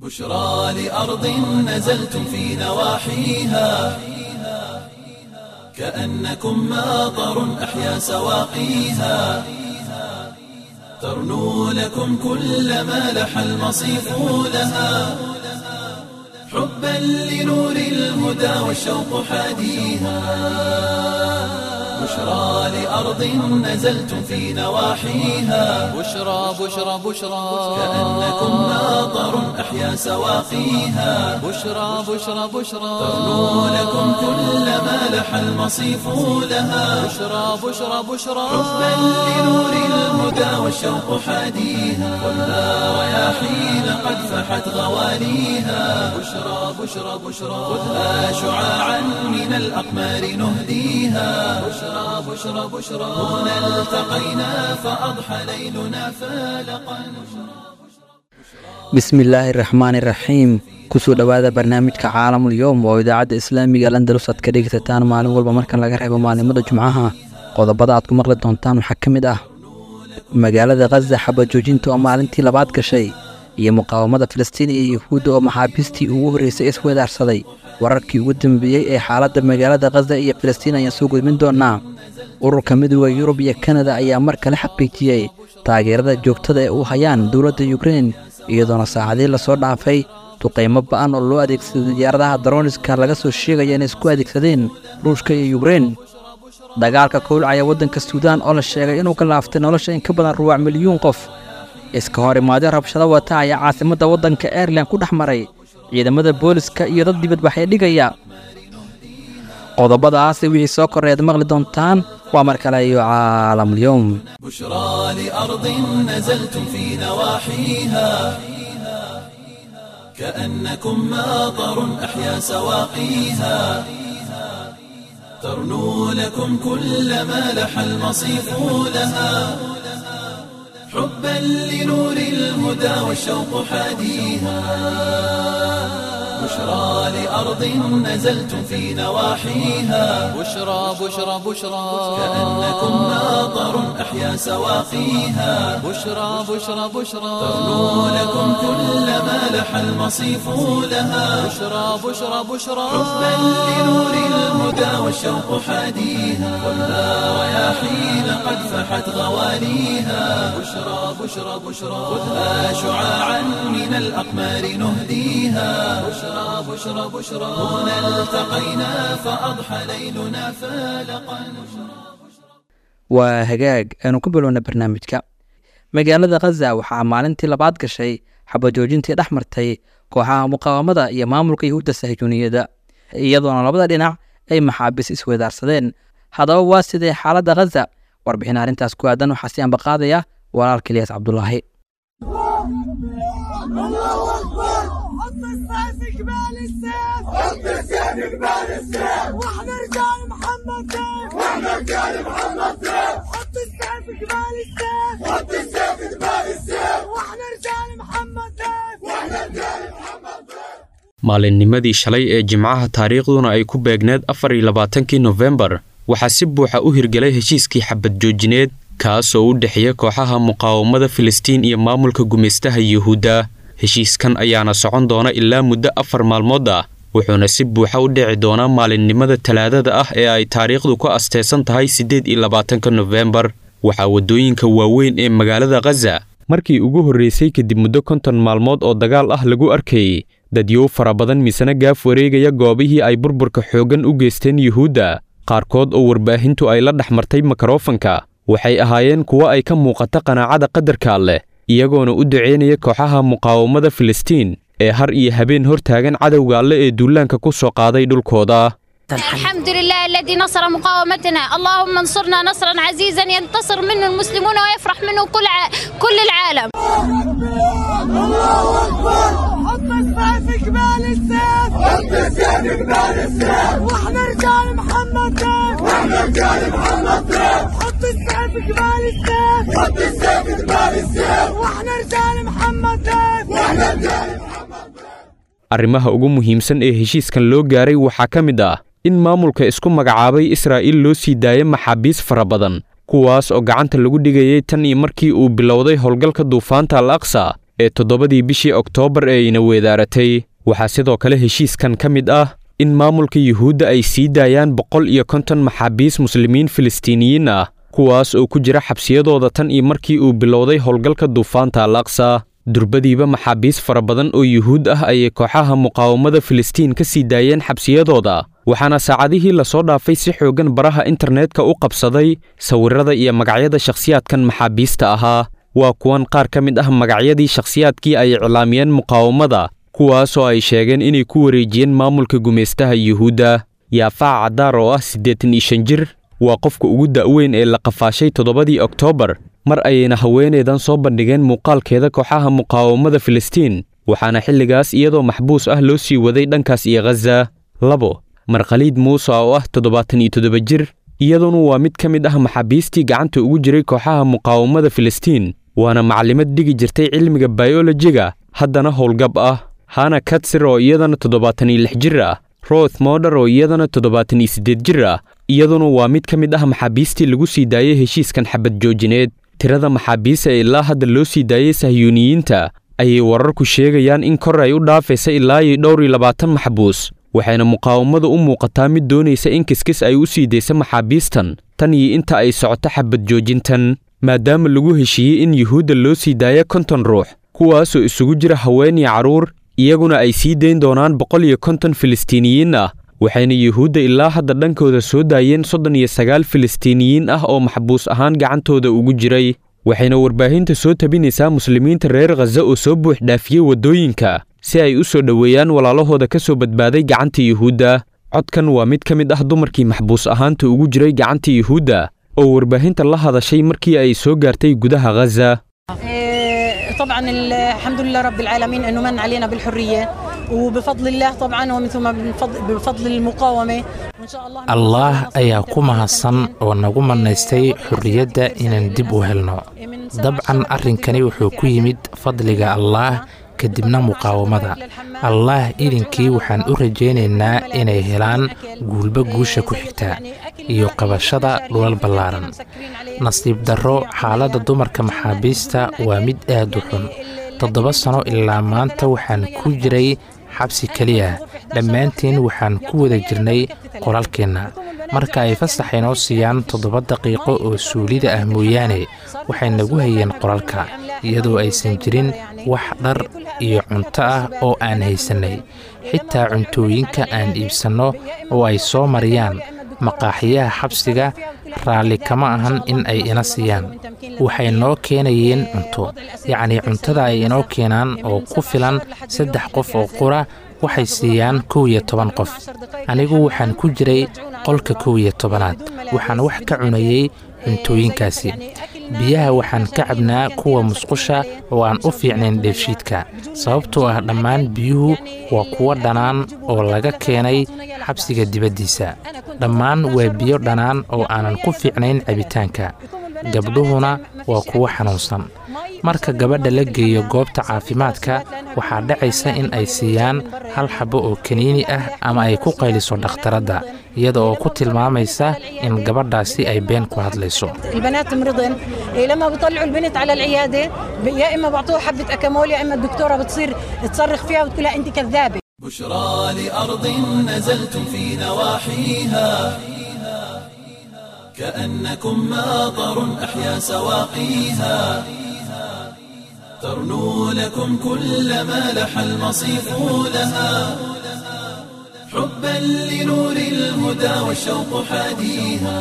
بشرى لأرض نزلتم في نواحيها كأنكم ماطر أحيا سواقيها ترنو لكم كل ما لح المصيف لها حبا لنور الهدى والشوق حاديها بشرى لأرض نزلتم في نواحيها بشرى بشرى بشرى كأنكم ماطر أحيا سواقيها بشرى بشرى بشرى ترنو لكم كل ما لح المصيف لها بشرى بشرى بشرى حبا لنور الهدى والشوق حاديها والنار رياحين قد فحت غواليها بشرى بشرى بشرى خذها شعاعا من الأقمار نهديها بشرى بشرى بشرى هنا التقينا فأضحى ليلنا فالقا bismillaahi raxmaani raxiim kusoo dhowaada barnaamijka caalamul yowm oo idaacadda islaamiga al andalus aad ka dhegeysataan maalin walba marka laga reebo maalimada jumcaha qodobada aad ku maqli doontaan waxaa ka mid ah magaalada khaza xabajoojinta oo maalintii labaad gashay iyo muqaawamada filistiin iyo yuhuudda oo maxaabiistii ugu horreysay iswedaarsaday wararkii ugu dambeeyey ee xaaladda magaalada khaza iyo filistiin ayaan soo gudbin doonaa ururka midooda yurub iyo kanada ayaa mar kale xaqiijiyey taageerada joogtada ee u hayaan dowladda yukrein iyadoona saacadii lasoo dhaafay duqaymo ba'an oo loo adeegsaday diyaaradaha daroniska laga soo sheegaya inay isku adeegsadeen ruushka iyo yukrein dagaalka kowlcaya waddanka suudaan oo la sheegay inuu ka laaftay nolosha in ka badan ruwac milyuun qof iska hor imaadyo rabshado wata ayaa caasimadda waddanka airelan ku dhex maray ciidamada booliska iyo dad dibadbaxay dhigaya qodobadaasi wixii soo korreed maqli doontaan waa mar kale iyo caalamulyoom بشرى لأرض نزلتم في نواحيها كأنكم ماطر أحيا سواقيها ترنو لكم كل ما لح المصيف لها حبا لنور الهدى والشوق حاديها بشرى لأرض نزلتم في نواحيها بشرى بشرى بشرى كأنكم ماطر أحيا سواقيها بشرى بشرى بشرى ترنو لكم كل ما لح المصيف لها بشرى بشرى بشرى حبا لنور الهدى والشوق حاديها والنار رياحين قد فحت غواليها بشرى بشرى بشرى خذها شعاعا من الأقمار نهديها بشرى بشرى بشرى هنا التقينا فأضحى ليلنا فالقا waa hagaag aanu ku bilowna barnaamijka magaalada khaza waxaa maalintii labaad gashay xabajoojintii dhex martay kooxaha muqaawamada iyo maamulka yuhuudda sahjuuniyadda iyadoona labada dhinac ay maxaabiis iswedaarsadeen haddaba waa sidee xaaladda khaza warbixin arrintaas ku aadan waxaa si ambaqaadaya walaalka ilyas cabdulaahi حط السيف قبال السيف حط السيف قبال السيف واحنا رجال محمد سيف واحنا رجال محمد سيف حط السيف قبال السيف حط السيف قبال السيف واحنا رجال محمد سيف واحنا رجال محمد سيف maalinnimadii shalay ee jimcaha taariikhduna ay ku beegneed afar iyo labaatankii nofembar waxaa si buuxa u hirgelay heshiiskii xabad joojineed kaasoo u dhexeeya kooxaha muqaawamada filistiin iyo maamulka gumaystaha yuhuudda heshiiskan ayaana socon doona ilaa muddo afar maalmood ah wuxuuna si buuxa u dhici doonaa maalinimada talaadada ah ee ay taariikhdu ku asteysan tahay siddeed iyo labaatanka nofembar waxaa waddooyinka waaweyn ee magaalada khaza markii ugu horreysay kadib muddo konton maalmood oo dagaal ah lagu arkayey dadyow fara badan misena gaaf wareegaya goobihii ay burburka xooggan u geysteen yuhuudda qaarkood oo warbaahintu ay la dhex martay mikrofanka waxay ahaayeen kuwo ay ka muuqata qanaacada qadarka alleh iyagoona u duceynaya kooxaha muqaawamada filistiin ee har iyo habeen hor taagan cadowga alle ee duulaanka ku soo qaaday dhulkooda الحمد لله الذي نصر مقاومتنا اللهم انصرنا نصرا عزيزا ينتصر منه المسلمون ويفرح منه كل ع... كل العالم حط السيف قبال السيف حط السيف قبال السيف واحنا رجال محمد سيف واحنا رجال محمد سيف حط السيف قبال السيف حط السيف قبال السيف واحنا رجال محمد سيف واحنا رجال arrimaha ugu muhiimsan ee heshiiskan loo gaaray waxaa ka mid ah in maamulka isku magacaabay israa'iil loo sii daayay maxaabiis fara badan kuwaas oo gacanta lagu dhigayay tan iyo markii uu bilowday howlgalka duufaanta al aqsa ee toddobadii bishii oktoobar ee ayna weedaaratay waxaa sidoo kale heshiiskan ka mid ah in maamulka yuhuudda ay sii daayaan boqol iyo konton maxaabiis muslimiin filistiiniyiin ah kuwaas oo ku jira xabsiyadooda tan iyo markii uu bilowday howlgalka duufaanta al aqsa durbadiiba maxaabiis fara badan oo yuhuud ah ayay kooxaha muqaawamada filistiin ka sii daayeen xabsiyadooda waxaana saacadihii lasoo dhaafay si xooggan baraha internetka u qabsaday sawirrada iyo magacyada shakhsiyaadkan maxaabiista ahaa waa kuwan qaar ka mid ah magacyadii shakhsiyaadkii ay iclaamiyeen muqaawamada kuwaasoo ay sheegeen inay ku wareejiyeen maamulka gumaystaha yuhuudda yaafaac caddaar oo ah siddeetan iyo shan jir waa qofka ugu da'weyn ee la qafaashay toddobadii oktoobar mar ayayna haweenaydan soo bandhigeen muuqaalkeeda kooxaha muqaawamada filistiin waxaana xilligaas iyadoo maxbuus ah loo sii waday dhankaas iyo khaza labo markhaliid muuse oo ah toddobaatan iyo toddoba jir iyaduna waa mid ka mid ah maxaabiistii gacanta ugu jiray kooxaha muqaawamada filistiin waana maclimad dhigi jirtay cilmiga bayolojiga haddana howlgab ah hana katsir oo iyadana toddobaatan iyo lix jir ah roth moder oo iyadana toddobaatan iyo siddeed jir ah iyaduna waa mid ka mid ah maxaabiistii lagu sii daayey heshiiskan xabad joojineed tirada maxaabiista ee ilaa hadda loo sii daayey sahyuuniyiinta ayay wararku sheegayaan in kor ay u dhaafaysa ilaa iyo dhowr iyo labaatan maxbuus waxayna muqaawamadu u muuqataa mid doonaysa in kiskis ay u sii daysa maxaabiistan tan iyo inta ay socoto xabad joojintan maadaama lagu heshiiyey in yuhuudda loo sii daaya konton ruux kuwaasoo isugu jira haween iyo carruur iyaguna ay sii dayn doonaan boqol iyo konton filistiiniyiin ah waxayna yuhuudda ilaa hadda dhankooda soo daayeen soddon iyo sagaal filistiiniyiin ah oo maxbuus ahaan gacantooda ugu jiray waxayna warbaahinta soo tabinaysaa muslimiinta reer khaza oo soo buux dhaafiyey waddooyinka si ay u soo dhoweeyaan walaalahooda ka soo badbaaday gacanta yuhuudda codkan waa mid ka mid ah dumarkii maxbuus ahaanta ugu jiray gacanta yuhuudda oo warbaahinta la hadashay markii ay soo gaartay gudaha khaza طبعا الحمد لله رب العالمين انه من علينا بالحريه وبفضل الله طبعا ومن ثم بفضل, بفضل المقاومه وان شاء الله allah ayaa ku mahadsan oo nagu manaystay xorriyadda inaan dib u helno dabcan arrinkani wuxuu ku yimid fadliga allaah kadibna muqaawamada allaah idinkii waxaan u rajaynaynaa inay helaan guulba guusha ku xigta iyo qabashada dhulal ballaaran nasiib darro xaaladda dumarka maxaabiista waa mid aad u xun toddoba sano ilaa maanta waxaan ku jiray xabsi keliya dhammaantiin waxaan ku wada jirnay qolalkeenna marka ay fasax inoo siiyaan toddoba daqiiqo oo suulida ah mooyaane waxay nagu hayeen qolalka iyadoo aysan jirin wax dhar iyo cunto ah oo aan haysannay xitaa cuntooyinka aan iibsanno oo ay soo mariyaan maqaaxiyaha xabsiga raalli kama ahan in ay ina siiyaan waxay noo keenayeen cunto yacnii cuntada ay inoo keenaan oo ku filan saddex qof oo qura waxay siiyaan kow iyo toban qof anigu waxaan ku jiray qolka kow iyo tobanaad waxaan wax ka cunayey cuntooyinkaasi biyaha waxaan ka cabnaa kuwa musqusha oo aan u fiicnayn dheefshiidka sababtoo ah dhammaan biyuhu waa kuwo dhanaan oo laga keenay xabsiga dibaddiisa dhammaan waa biyo dhanaan oo aanan ku fiicnayn cabitaanka gabdhuhuna waa kuwo xanuunsan marka gabadha la geeyo goobta caafimaadka waxaa dhacaysa in ay siiyaan hal xabbo oo kaniini ah ama ay ku qayliso dhakhtaradda iyada oo ku tilmaamaysa in gabadhaasi ay been ku hadlayso البنات مرضن إيه لما بيطلعوا البنت على العياده ب- يا اما بعطوها حبه اكامول يا اما الدكتوره بتصير تصرخ فيها وتقول لها انت كذابه بشرى لأرض نزلتم في نواحيها كأنكم ماطر أحيا سواقيها ترنو لكم كل ما لح المصيف لها حبا لنور الهدى والشوق حاديها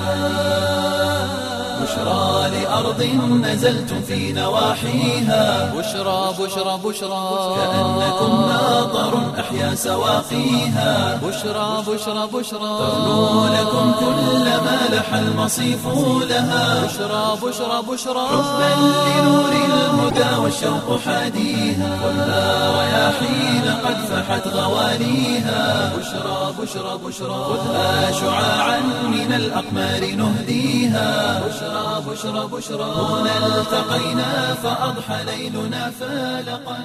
بشرى لأرض نزلتم في نواحيها بشرى بشرى بشرى كأنكم ماطر أحيا سواقيها بشرى بشرى بشرى ترنو لكم كل ما لح المصيف لها بشرى بشرى بشرى حبا لنور الهدى والشوق حاديها خذها رياحين قد فحت غواليها بشرى بشرى بشرى خذها شعاعا من الأقمار نهديها بشرى بشرى بشرى هنا التقينا فأضحى ليلنا فالقا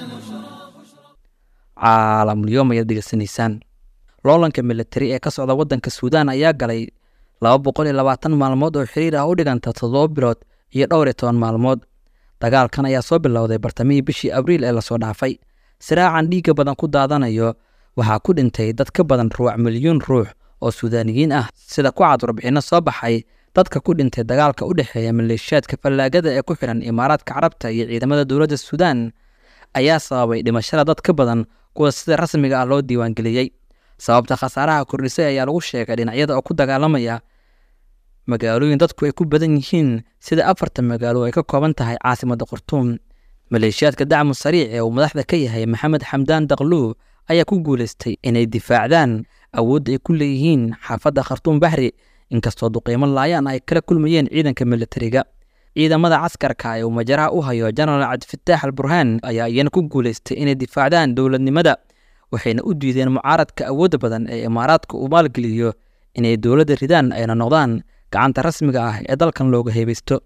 caalamulyoom ayaad degeysanaysaan loolanka militari ee ka socda waddanka suudaan ayaa galay laba boqol iyo labaatan maalmood oo xiriir ah u dhiganta toddoba bilood iyo dhowr iyo toban maalmood dagaalkan ayaa soo bilowday bartamihii bishii abriil ee lasoo dhaafay siraacan dhiigga badan ku daadanayo waxaa ku dhintay dad ka badan ruuc milyuun ruux oo suudaaniyiin ah sida ku cad warbixinno soo baxay dadka ku dhintay dagaalka u dhexeeya maleeshiyaadka fallaagada ee ku xidhan imaaraadka carabta iyo ciidamada dowladda suudaan ayaa sababay dhimashada dad ka badan kuwa sida rasmiga ah loo diiwaangeliyey sababta khasaaraha kordhisay ayaa lagu sheegay dhinacyada oo ku dagaalamaya magaalooyin dadku ay ku badan yihiin sida afartan magaalo ay ka kooban tahay caasimadda khartuum maleeshiyaadka dacmu sariic ee uu madaxda ka yahay maxamed xamdaan dakluw ayaa ku guulaystay inay difaacdaan awoodda ay ku leeyihiin xaafadda khartuum baxri inkastoo duqiimo laayaan ay kala kulmayeen ciidanka militariga ciidamada caskarka ee uu majaraha u hayo jenaraal cabdifataax al burhaan ayaa iyana ku guulaystay inay difaacdaan dowladnimada waxayna u diideen mucaaradka awoodda badan ee imaaraadka uu maalgeliyo inay dowladda ridaan ayna noqdaan gacanta rasmiga ah ee dalkan looga heebaysto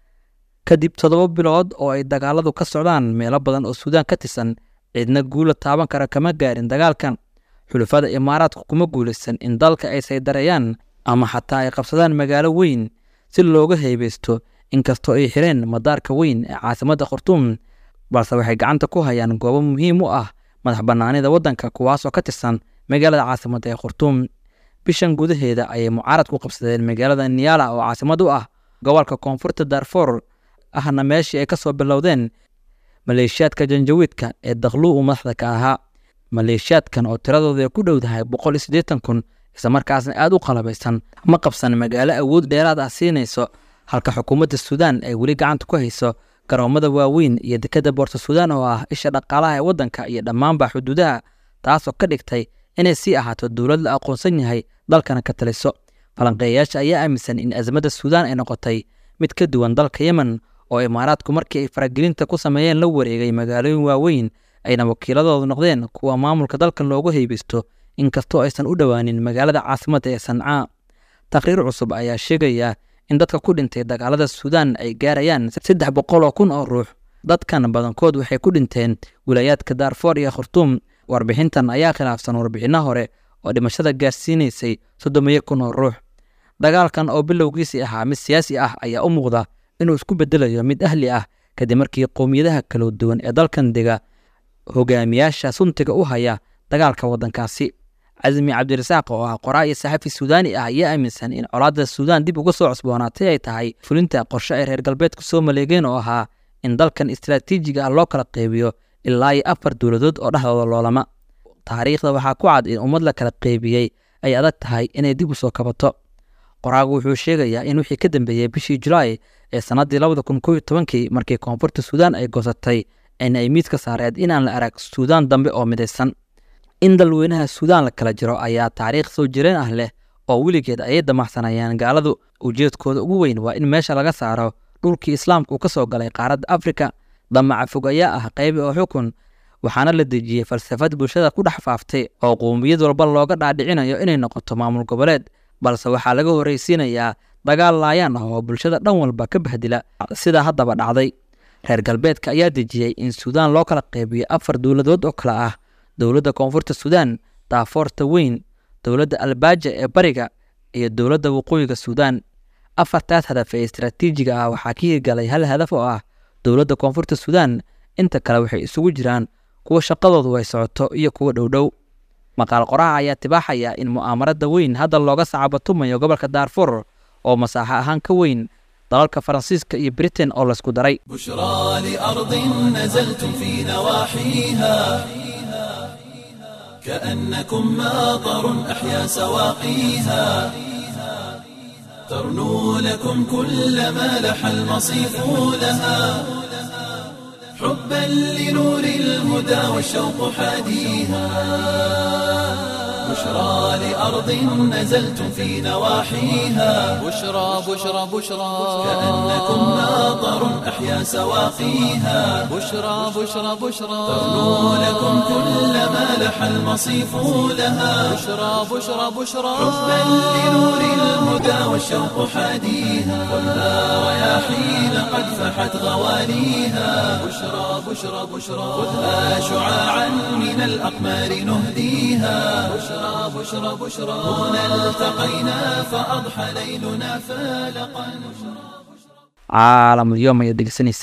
kadib toddoba bilood oo ay dagaaladu ka socdaan meelo badan oo suudaan ka tirsan ciidna guula taaban kara kama gaarin dagaalkan xulafada imaaraadku kuma guulaysan in dalka ay saydareeyaan ama xataa ay qabsadaan magaalo weyn si looga heebaysto inkastoo ay xireen madaarka weyn ee caasimadda khartuum balse waxay gacanta ku hayaan goobo muhiim u ah madax bannaanida waddanka kuwaasoo ka tirsan magaalada caasimadda ee khartuum bishan gudaheeda ayay mucaaradku qabsadeen magaalada niyaala oo caasimad u ah gobolka koonfurta darfor ahna meeshii ay ka soo bilowdeen maleeshiyaadka janjawiidka ee daklu uu madaxda ka ahaa maleeshiyaadkan oo tiradooda ku dhow tahay boqol iyo siddeetan kun islamarkaasna aad u qalabaysan ma qabsan magaalo awood dheeraad ah siinayso halka xukuumadda suudaan ay weli gacanta ku hayso garoomada waaweyn iyo dekadda boorta suudaan oo ah isha dhaqaalaha ee waddanka iyo dhammaanba xuduudaha taasoo ka dhigtay inay sii ahaato dowlad la aqoonsan yahay dalkana ka taliso falanqeeyayaasha ayaa aaminsan in azmadda suudaan ay noqotay mid ka duwan dalka yemen oo imaaraadku markii ay faragelinta ku sameeyeen la wareegay magaalooyin waaweyn ayna wakiiladoodu noqdeen kuwa maamulka dalkan loogu heybeysto inkastoo aysan u dhowaanin magaalada caasimadda ee sancaa taqriir cusub ayaa sheegaya in dadka ku dhintay dagaalada suudaan ay gaarayaan saddex boqol oo kun oo ruux dadkan badankood waxay ku dhinteen wilaayaadka daarfoor iyo khartuum warbixintan ayaa khilaafsan warbixinno hore oo dhimashada gaarsiinaysay soddomiyo kun oo ruux dagaalkan oo bilowgiisii ahaa mid siyaasi ah ayaa u muuqda inuu isku bedelayo mid ahli ah kadib markii qowmiyadaha kala duwan ee dalkan dega hogaamiyaasha suntiga u haya dagaalka waddankaasi casmi cabdirasaaq oo ah qoraa iyo saxafi suudaani ah ayaa aaminsan in colaadda suudaan dib uga soo cusboonaatay ay tahay fulinta qorshe ay reer galbeedku soo maleegeen oo ahaa in dalkan istaraatiijiga ah loo kala qeybiyo ilaa iyo afar dowladood oo dhexdooda loolama taariikhda waxaa ku cad in ummad la kala qeybiyey ay adag tahay inay dib u soo kabato qoraagu wuxuu sheegayaa in wixii ka dambeeyey bishii julaay ee sannaddii labada kun kow iyo tobankii markii koonfurta suudaan ay goosatay in ay miidka saareed inaan la arag suudaan dambe oo midaysan in dalweynaha suudaan la kala jiro ayaa taariikh soo jireen ah leh oo weligeed ayay damacsanayaan gaaladu ujeedkooda ugu weyn waa in meesha laga saaro dhulkii islaamka uu ka soo galay qaaradda afrika damaca fog ayaa ah qaybi oo xukun waxaana la dejiyey falsafad bulshada ku dhex faaftay oo qowmiyad walba looga dhaadhicinayo inay noqoto maamul goboleed balse waxaa laga horreysiinayaa dagaal laayaan ah oo bulshada dhan walba ka bahdila sidaa haddaba dhacday reer galbeedka ayaa dejiyey in suudaan loo kala qeybiyo afar dowladood oo kale ah dowladda koonfurta suudaan daafoorta weyn dowladda albaaja ee bariga iyo dowladda waqooyiga suudaan afartaas hadaf ee istaraatiijiga ah waxaa ka hirgalay hal hadaf oo ah dowladda koonfurta suudaan inta kale waxay isugu jiraan kuwa shaqadoodu ay socoto iyo kuwa dhowdhow maqaal qoraha ayaa tibaaxaya in mu'aamarada weyn hadda looga sacabatumayo gobolka daarfur oo masaaxo ahaan ka weyn dalalka faransiiska iyo britain oo laysku daray بشرى لأرض نزلتم في نواحيها كأنكم ماطر أحيا سواقيها ترنو لكم كل ما لح المصيف لها حبا لنور الهدى والشوق حاديها بشرى لأرض نزلتم في نواحيها بشرى بشرى بشرى كأنكم ماطر أحيا سواقيها بشرى بشرى بشرى ترنو لكم كل ما لح المصيف لها بشرى بشرى بشرى حبا لنور الهدى والشوق حاديها خذها رياحين قد فحت غواليها بشرى بشرى بشرى خذها شعاعا من الأقمار نهديها بشرى بشرى بشرى هنا التقينا فأضحى ليلنا فالقا caalamulyoom ayaad degeysanaysaan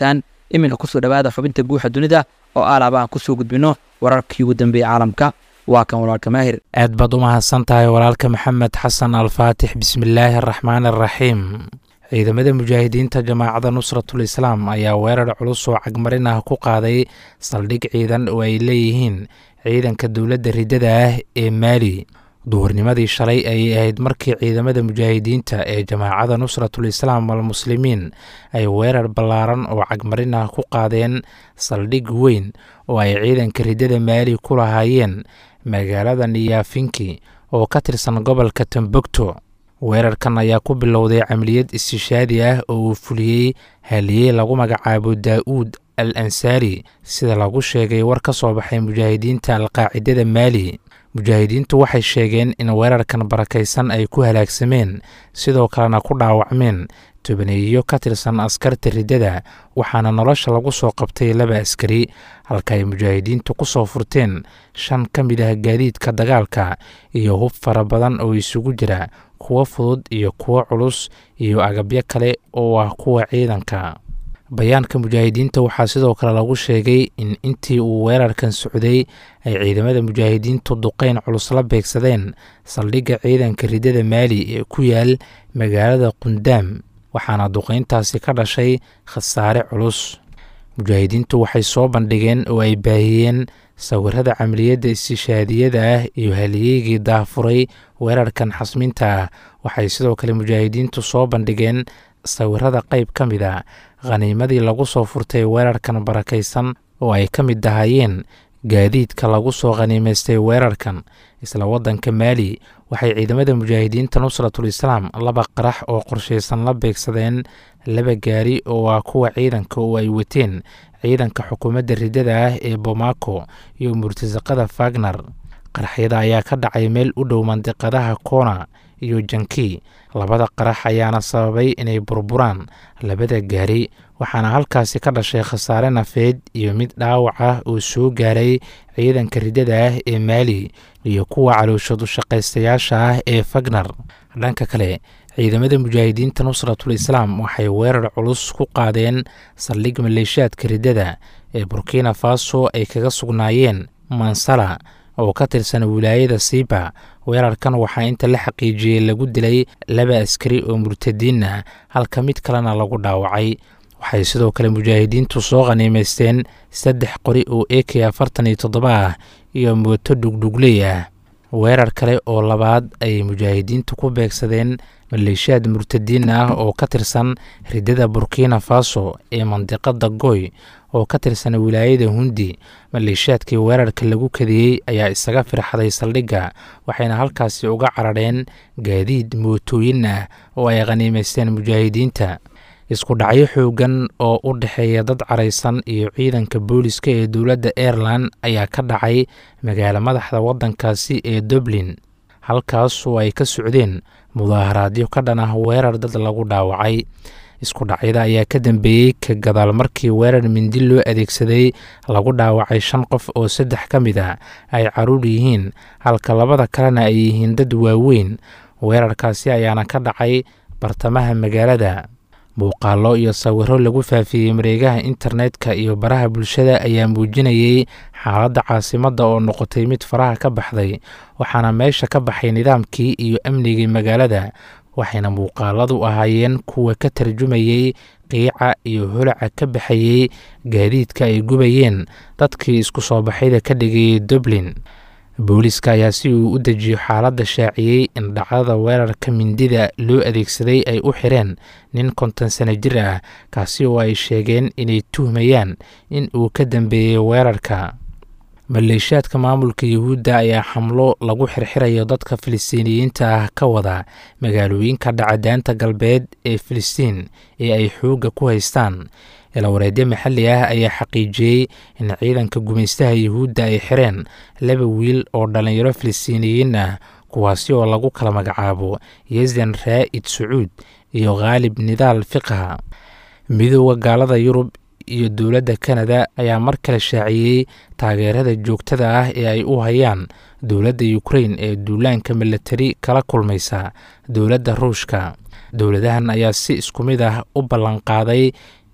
iminka kusoo dhowaada xubinta guuxa dunida oo aalaaba aan kusoo gudbino wararkii ugu dambeeyey caalamka waa kan walaalka maahir aad baad u mahadsan tahay walaalka maxamed xasan alfaatix bismillaahi araxmaan araxiim ciidamada mujaahidiinta jamaacadda nusratul islaam ayaa weerar culus oo cagmarin ah ku qaaday saldhig ciidan oo ay leeyihiin ciidanka dowladda riddada ah ee maali duhurnimadii shalay ayay ahayd markii ciidamada mujaahidiinta ee jamaacadda nusratul islaam walmuslimiin ay weerar ballaaran oo cagmarin ah ku qaadeen saldhig weyn oo ay ciidanka riddada maali ku lahaayeen magaalada niyaafinki oo ka tirsan gobolka tombogto weerarkan ayaa ku bilowday camaliyad istishaadi ah oo uu fuliyey haliyey lagu magacaabo daa'uud al ansaari sida lagu sheegay war ka soo baxay mujaahidiinta alqaacidada maali mujaahidiintu waxay sheegeen in weerarkan barakaysan ay ku halaagsameen sidoo kalena ku dhaawacmeen tobaneeyo ka tirsan askarta riddada waxaana nolosha lagu soo qabtay laba askari halka ay mujaahidiintu ku soo furteen shan ka mid ah gaadiidka dagaalka iyo hub fara badan oo isugu jira kuwo fudud iyo kuwo culus iyo agabyo kale oo ah kuwa ciidanka bayaanka mujaahidiinta waxaa sidoo kale lagu sheegay in intii uu weerarkan socday ay ciidamada mujaahidiintu duqeyn culus la beegsadeen saldhigga ciidanka riddada maali ee ku yaal magaalada qundaam waxaana duqeyntaasi ka dhashay khasaare culus mujaahidiintu waxay soo bandhigeen oo ay baahiyeen sawirada camaliyadda istishaadiyada ah iyo haliyeygii daafuray weerarkan xasminta ah waxay sidoo kale mujaahidiintu soo bandhigeen sawirada qayb ka mid a khaniimadii lagu soo furtay weerarkan barakaysan oo ay ka mid ahaayeen gaadiidka lagu soo khaniimaystay weerarkan isla waddanka maali waxay ciidamada mujaahidiinta nusratul islaam laba qarax oo qorshaysan la beegsadeen laba gaari oo ah kuwa ciidanka oo ay wateen ciidanka xukuumadda riddada ah ee bomaako iyo murtasaqada fagner qaraxyada ayaa ka dhacay meel u dhow mandiqadaha koona iyo janki labada qarax ayaana sababay inay burburaan labada gaari waxaana halkaasi ka dhashay khasaare nafeed iyo mid dhaawac ah oo soo gaaray ciidanka riddada ah ee maali iyo kuwa calooshadu shaqaystayaasha ah ee fagner dhanka kale ciidamada mujaahidiinta nusratul islaam waxay weerar culus ku qaadeen saldhig maleeshiyaadka riddada ee burkina faso ay kaga sugnaayeen mansala oo ka tirsan wilaayada siiba weerarkan waxaa inta la xaqiijiyey lagu dilay laba askari oo murtadiin ah halka mid kalena lagu dhaawacay waxay sidoo kale mujaahidiintu soo khaniimaysteen saddex qori oo e k afartan iyo toddoba ah iyo mooto dhugdhugley ah weerar kale oo labaad ayay mujaahidiintu ku beegsadeen maleeshiyaad murtadiin ah oo ka tirsan riddada burkina faso ee mandiqada goy oo ka tirsan wilaayada hundi maleeshiyaadkii weerarka lagu kadiyey ayaa isaga firxaday saldhigga waxayna halkaasi uga carareen gaadiid mootooyin ah oo ay khaniimaysteen mujaahidiinta isku dhacyo xoogan oo u dhexeeya dad caraysan iyo ciidanka booliska ee dowladda airelan ayaa ka dhacay magaalo madaxda waddankaasi ee dublin halkaasoo ay ka socdeen mudaaharaadyo ka dhan ah weerar dad lagu dhaawacay isku dhacyada ayaa ka dambeeyey ka gadaal markii weerar mindi loo adeegsaday lagu dhaawacay shan qof oo saddex ka mid a ay caruur yihiin halka labada kalena ay yihiin dad waaweyn weerarkaasi ayaana ka dhacay bartamaha magaalada muuqaallo iyo sawiro lagu faafiyey mareegaha internetka iyo baraha bulshada ayaa muujinayey xaaladda caasimadda oo noqotay mid faraha ka baxday waxaana meesha ka baxay nidaamkii iyo amnigii magaalada waxayna muuqaaladu ahaayeen kuwa ka tarjumayey qiica iyo holaca ka baxayey gaadiidka ay gubayeen dadkii isku soo baxayda ka dhigayay dublin booliska ayaa si uu u dejiyo xaaladda shaaciyey in dhacdada weerarka mindida loo adeegsaday ay u xireen nin konton sano jir ah kaasi oo ay sheegeen inay tuhmayaan in uu ka dambeeyey weerarka maleeshiyaadka maamulka yuhuudda ayaa xamlo lagu xirxirayo dadka filistiiniyiinta ah ka wada magaalooyinka dhacadaanta galbeed ee filistiin ee ay xoogga ku haystaan ilawareedyo maxalli ah ayaa xaqiijiyey in ciidanka gumaystaha yuhuudda ay xireen laba wiil oo dhallinyaro filistiiniyiin ah kuwaasi oo lagu kala magacaabo yesan raa'id sacuud iyo khaalib nidaal fiqha midooda gaalada yurub iyo dowladda kanada ayaa mar kale shaaciyey taageerada joogtada ah ee ay u hayaan dowladda ukrain ee duulaanka milatari kala kulmaysa dowladda ruushka dowladahan ayaa si isku mid ah u ballanqaaday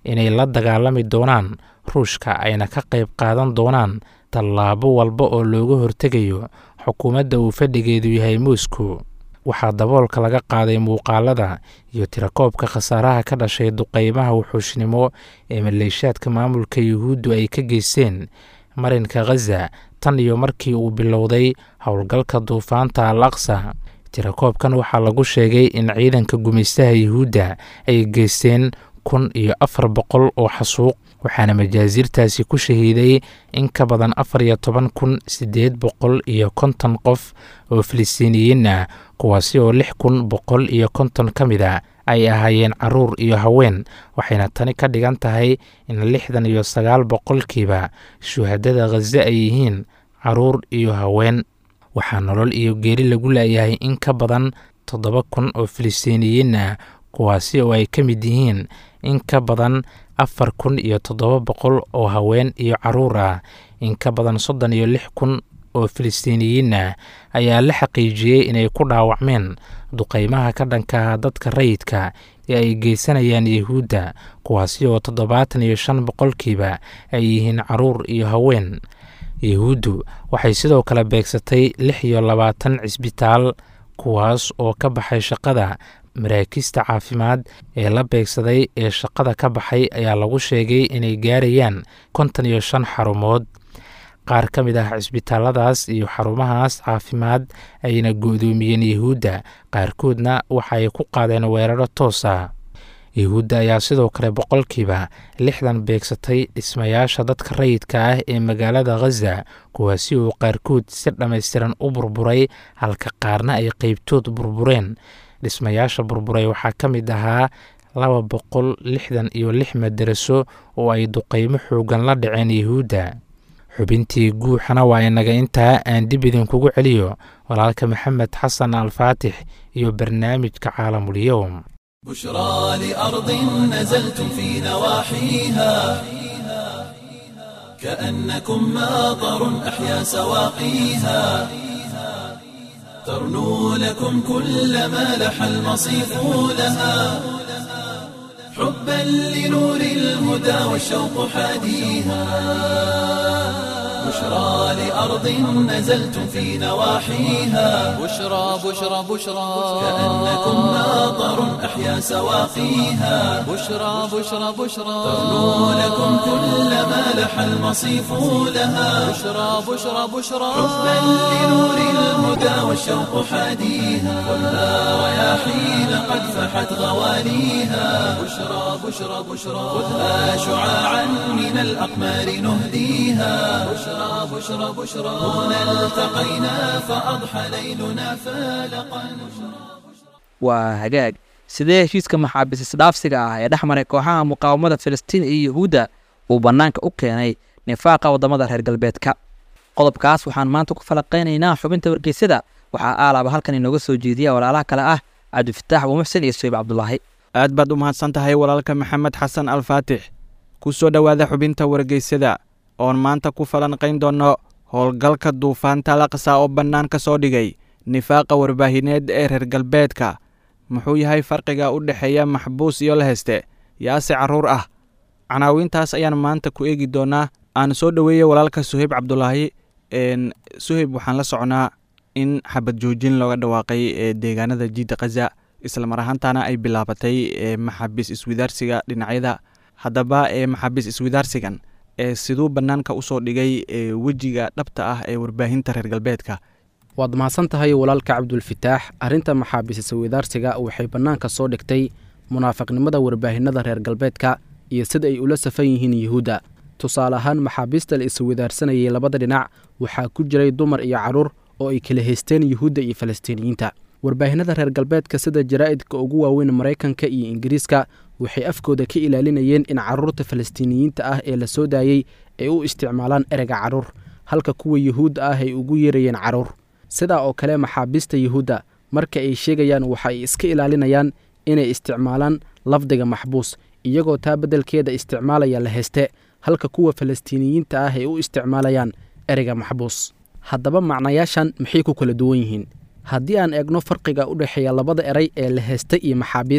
inay la dagaalami doonaan ruushka ayna ka qayb qaadan doonaan tallaabo walba oo looga hortegayo xukuumadda uu fadhigeedu yahay moscow waxaa daboolka laga qaaday muuqaalada iyo tirakoobka khasaaraha ka dhashay duqeymaha wuxuushnimo ee maleeshaadka maamulka yuhuuddu ay ka geysteen marinka khaza tan iyo markii uu bilowday howlgalka duufaanta al aqsa tirakoobkan waxaa lagu sheegay in ciidanka gumaystaha yuhuudda ay geysteen kun iyo afar boqol oo xasuuq waxaana majaasiirtaasi ku shahiiday in ka badan afar iyo toban kun siddeed boqol iyo konton qof oo filistiiniyiin ah kuwaasi oo lix kun boqol iyo konton ka mid a ay ahaayeen caruur iyo haween waxayna tani ka dhigan tahay in lixdan iyo sagaal boqolkiiba shuhadada khaza ay yihiin caruur iyo haween waxaa nolol iyo geeri lagu leeyahay in ka badan toddoba kun oo filistiiniyiin ah kuwaasi oo ay ka mid yihiin in ka badan afar kun iyo toddoba boqol oo haween iyo caruur ah in ka badan soddon iyo lix kun oo filistiiniyiin ah ayaa la xaqiijiyey inay ku dhaawacmeen duqeymaha ka dhanka dadka rayidka ee ay geysanayaan yuhuudda kuwaasi oo toddobaatan iyo shan boqolkiiba ay yihiin caruur iyo haween yuhuuddu waxay sidoo kale beegsatay lix iyo labaatan cisbitaal kuwaas oo ka baxay shaqada maraakiista caafimaad ee la beegsaday ee shaqada ka baxay ayaa lagu sheegay inay gaarayaan konton iyo shan xarumood qaar ka mid ah cisbitaaladaas iyo xarumahaas caafimaad ayna go-doomiyeen yuhuudda qaarkoodna waxaay ku qaadeen weeraro toos ah yuhuudda ayaa sidoo kale boqolkiiba lixdan beegsatay dhismayaasha dadka rayidka ah ee magaalada khaza kuwaasi oo qaarkood si dhammaystiran u burburay halka qaarna ay qeybtood burbureen dhismayaasha burburay waxaa ka mid ahaa laba boqol lixdan iyo lix madaraso oo ay duqeymo xoogan la dhaceen yuhuudda xubintii guuxana waa inaga intaa aan dib idinkugu celiyo walaalka maxamed xasan alfaatix iyo barnaamijka caalamulyoum بشرى لأرض نزلتم في نواحيها كأنكم ماطر أحيا سواقيها ترنو لكم كل ما لح المصيف لها حبا لنور الهدى والشوق حاديها بشرى لأرض نزلتم في نواحيها بشرى بشرى بشرى كأنكم ماطر أحيا سواقيها بشرى بشرى بشرى ترنو لكم كل ما لح المصيف لها بشرى بشرى بشرى حبا لنور الهدى والشوق حاديها خذها رياحين قد فحت غواليها بشرى بشرى بشرى خذها شعاعا من الأقمار نهديها بشرى بشرى بشرى هنا التقينا فأضحى ليلنا فالقا waa hagaag sidee heshiiska maxaabiis isdhaafsiga ah ee dhex maray kooxaha muqaawamada filistiin iyo yuhuudda uu bannaanka u keenay nifaaqa waddamada reer galbeedka qodobkaas waxaan maanta ku falaqaynaynaa xubinta wargeysada waxaa aalaaba halkan inooga soo jeediya walaalaha kale ah cabdifataax umuxsin iyo soyib cabdulaahi aad baad u mahadsan tahay walaalka maxamed xasan alfaatix ku soo dhowaada xubinta wargeysada oon maanta ku falanqayn doonno howlgalka duufaanta laqsa oo bannaan ka soo dhigay nifaaqa warbaahineed ee reer galbeedka muxuu yahay farqiga u dhexeeya maxbuus iyo la heste yaase carruur ah canaawiintaas ayaan maanta ku eegi doonaa aan soo dhoweeyey walaalka suheyb cabdulaahi suheyb waxaan la socnaa in xabad joojin looga dhawaaqay ee deegaanada jiidda khaza islamar ahaantana ay bilaabatay maxaabiis iswidaarsiga dhinacyada haddaba maxaabiis iswidaarsigan siduu bannaanka usoo dhigay wejiga dhabta ah ee warbaahinta reer galbeedka waad mahadsan tahay walaalka cabdulfitaax arrinta maxaabiis iswidaarsiga waxay bannaanka soo dhigtay munaafiqnimada warbaahinada reer galbeedka iyo sida ay ula safan yihiin yuhuudda tusaale ahaan maxaabiista la iswidaarsanayay labada dhinac waxaa ku jiray dumar iyo carruur oo ay kala haysteen yuhuudda iyo falastiiniyiinta warbaahinada reer galbeedka sida jaraa'idka ugu waaweyn maraykanka iyo ingiriiska waxay afkooda ka ilaalinayeen in carruurta falastiiniyiinta ah ee la soo daayey ay u isticmaalaan ereyga carruur halka kuwa yuhuudda ah ay ugu yeerayeen carruur sidaa oo kale maxaabiista yuhuudda marka ay sheegayaan waxa ay iska ilaalinayaan inay isticmaalaan lafdiga maxbuus iyagoo taa beddelkeeda isticmaalaya la heste halka kuwa falastiiniyiinta ah ay u isticmaalayaan ereyga maxbuus haddaba macnayaashan maxay ku kala duwan yihiin haddii aan eegno farqiga u dhexeeya labada erey ee la heste iyo maxaabiis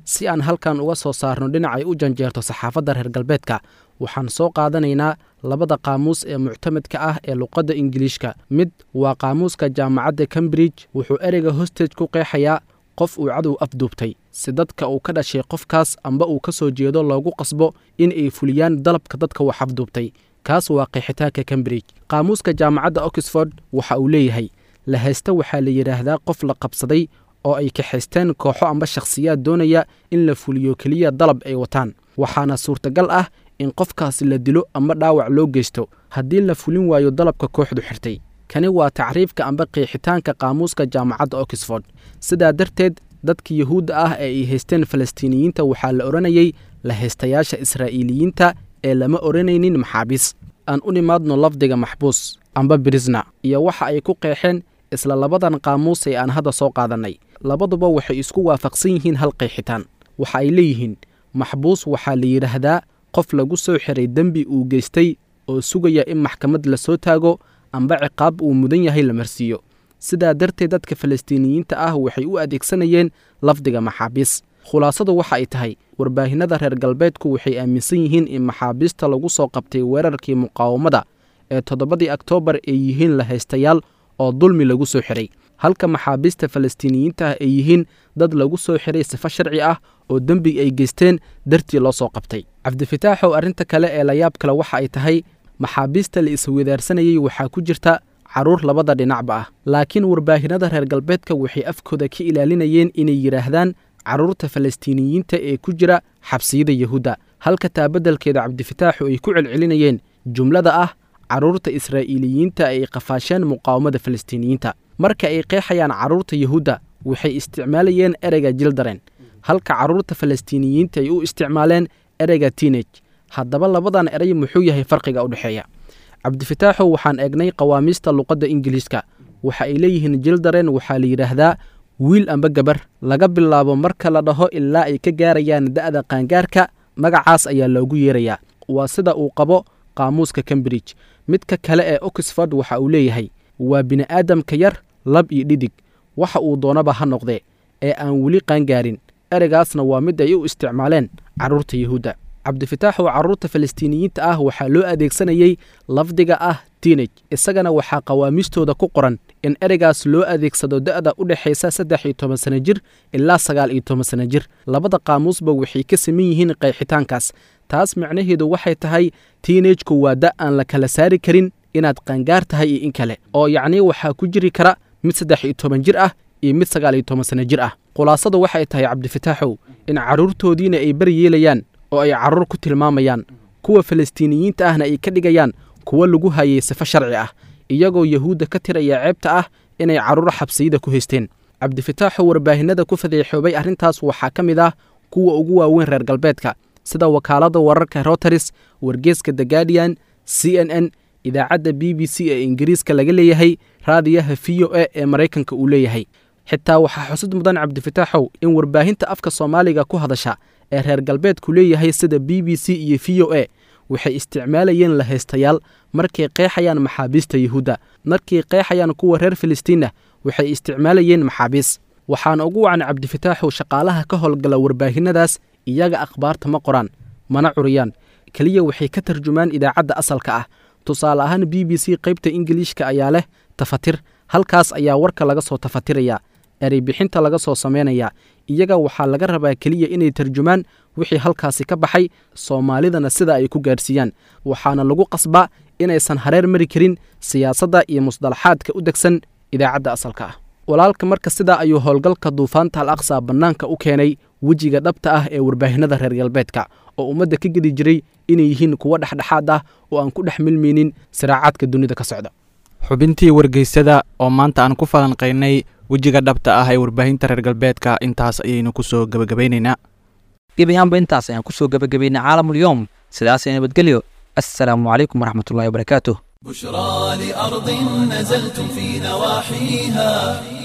si aan halkan uga soo saarno dhinacay u janjeerto saxaafadda reer galbeedka waxaan soo qaadanaynaa labada qaamuus ee muctamadka ah ee luqadda ingiliishka mid waa qaamuuska jaamacadda cambridge wuxuu ereyga hostage ku qeexayaa qof uu cadow afduubtay si dadka uu ka dhashay qofkaas amba uu ka soo jeedo loogu qasbo in ay fuliyaan dalabka dadka wax afduubtay kaas waa qeexitaanka cambridge qaamuuska jaamacadda oxford waxa uu leeyahay la haysta waxaa la yidhaahdaa qof la qabsaday oo ay kaxaysteen kooxo amba shakhsiyaad doonaya in la fuliyo keliya dalab ay wataan waxaana suurtagal ah in qofkaasi la dilo amba dhaawac loo geysto haddii la fulin waayo dalabka kooxdu xirtay kani waa tacriifka amba qeexitaanka qaamuuska jaamacadda oxford sidaa darteed dadka yuhuudda ah ee ay haysteen falastiiniyiinta waxaa la odhanayay la haystayaasha israa'iiliyiinta ee lama odhanaynin maxaabiis aan u nimaadno lafdiga maxbuus amba brisna iyo waxa ay ku qeexeen isla labadan qaamuus ee aan hadda soo qaadannay labaduba waxay isku waafaqsan yihiin hal qeexitaan waxa ay leeyihiin maxbuus waxaa la yidhaahdaa qof lagu soo xiray dembi uu geystay oo sugaya in maxkamad la soo taago amba ciqaab uu mudan yahay la marsiiyo sidaa darteed dadka falastiiniyiinta ah waxay u adeegsanayeen lafdiga maxaabiis khulaasadu waxa ay tahay warbaahinada reer galbeedku waxay aaminsan yihiin in maxaabiista lagu soo qabtay weerarkii muqaawamada ee toddobadii oktoobar ay yihiin la haystayaal oo dulmi lagu soo xiray halka maxaabiista falastiiniyiinta ah ay yihiin dad lagu soo xiray sifo sharci ah oo dembi ay geysteen dartii loo soo qabtay cabdifitaaxow arrinta kale ee layaab kale waxa ay tahay maxaabiista la iswadaarsanayey waxaa ku jirta carruur labada dhinacba ah laakiin warbaahinada reer galbeedka waxay afkooda ka ilaalinayeen inay yidhaahdaan carruurta falastiiniyiinta ee ku jira xabsiyada yahuudda halka taabaddelkeeda cabdifitaaxu ay ku celcelinayeen jumlada ah carruurta israa'iiliyiinta ay qafaasheen muqaawamada falastiiniyiinta marka ay qeexayaan carruurta yahuudda waxay isticmaalayeen ereyga jildaren halka carruurta falastiiniyiinta ay u isticmaaleen ereyga tinej haddaba labadan erey muxuu yahay farqiga u dhexeeya cabdifitaaxow waxaan eegnay qawaamiista luqadda ingiliiska waxa ay leeyihiin jildaren waxaa la yidhaahdaa wiil amba gabar laga bilaabo marka la dhaho ilaa ay ka gaarayaan da'da qaangaarka magacaas ayaa loogu yeerayaa waa sida uu qabo qaamuuska cambridge midka kale ee oxford waxa uu leeyahay waa bini'aadamka yar lab iyo dhidig waxa uu doonaba ha noqdee ee aan weli qaangaarin ereygaasna waa mid ay u isticmaaleen carruurta yahuudda cabdifitaaxow carruurta falastiiniyiinta ah waxaa loo adeegsanayey lafdiga ah tinej isagana waxaa qawaamiistooda ku qoran in ereygaas loo adeegsado da'da u dhexaysa saddex iyo toban sana jir ilaa sagaal iyo toban sana jir labada qaamuusba waxay ka saman yihiin qeexitaankaas taas micnaheedu waxay tahay tiinejku waa da' aan la kala saari karin inaad qaangaar tahay iyo in kale oo yacnii waxaa ku jiri kara mid saddex iyo toban jir ah iyo mid sagaal iyo toban sana jir ah khulaasadu waxay tahay cabdifitaaxow in carruurtoodiina ay bari yeelayaan oo ay carruur ku tilmaamayaan kuwa falastiiniyiinta ahna ay ka dhigayaan kuwo lagu hayay sifo sharci ah iyagoo yahuudda ka tiraya ceebta ah inay carruur xabsiyada ku haysteen cabdifitaaxu warbaahinada ku fadeexoobay arrintaas waxaa ka mid ah kuwa ugu waaweyn reer galbeedka sida wakaaladda wararka roteris wargeeska the guardian c n n idaacadda b b c ee ingiriiska laga leeyahay raadiyaha v o a ee maraykanka uu leeyahay xitaa waxaa xusud mudan cabdifitaaxow in warbaahinta afka soomaaliga ku hadasha ee reer galbeedku leeyahay sida b b c iyo v o a waxay isticmaalayeen la haystayaal markay qeexayaan maxaabiista yuhuudda markay qeexayaan kuwa reer filistiinna waxay isticmaalayeen maxaabiis waxaana ugu wacan cabdifitaaxow shaqaalaha ka howlgala warbaahinadaas iyaga akhbaarta ma qoraan mana curiyaan keliya waxay ka tarjumaan idaacadda asalka ah tusaale ahaan b b c qaybta ingiliishka ayaa leh tafatir halkaas ayaa warka laga soo tafatirayaa erey bixinta laga soo samaynayaa iyaga waxaa laga rabaa keliya inay tarjumaan wixii halkaasi ka baxay soomaalidana sida ay ku gaadhsiiyaan waxaana lagu qasbaa inaysan hareer mari karin siyaasadda iyo musdalaxaadka u degsan idaacadda asalka ah walaalka marka sidaa ayuu howlgalka duufaanta al aqsa bannaanka u keenay wejiga dhabta ah ee warbaahinada reer galbeedka oo ummadda ka gedi jiray inay yihiin kuwo dhexdhexaad ah oo aan ku dhex milmaynin siraacaadka dunida ka socda xubintii wargeysada oo maanta aan ku falanqaynay wejiga dhabta ah ee warbaahinta reer galbeedka intaas ayaynu ku soo gebagabaynaynaa gebayaanba intaas ayaan kusoo gebagabaynay caalamulyoom sidaasay nabadgelyo assalaamu calaykum waraxmatullahi wabarakaatuh بشرى لأرض نزلتم في نواحيها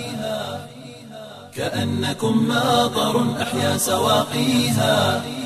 كأنكم ماطر أحيا سواقيها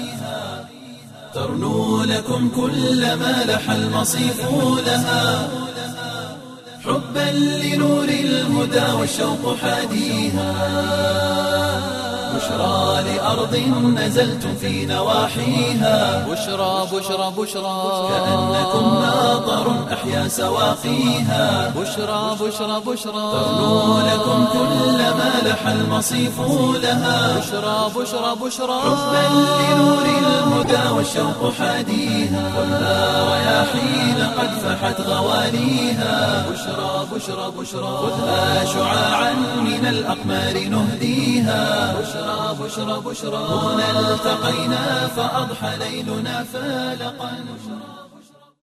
ترنو لكم كل ما لح المصيف لها حبا لنور الهدى والشوق حاديها بشرى لأرض نزلتم في نواحيها بشرى بشرى بشرى كأنكم ماطر أحيا سواقيها بشرى بشرى بشرى تغنو لكم كل ما لح المصيف لها بشرى بشرى بشرى حبا لنور الهدى والشوق حاديها خذها رياحين قد فحت غواليها بشرى بشرى بشرى خذها شعاعا من الأقمار نهديها بشرى بشرى بشرى هنا التقينا فأضحى ليلنا فالقا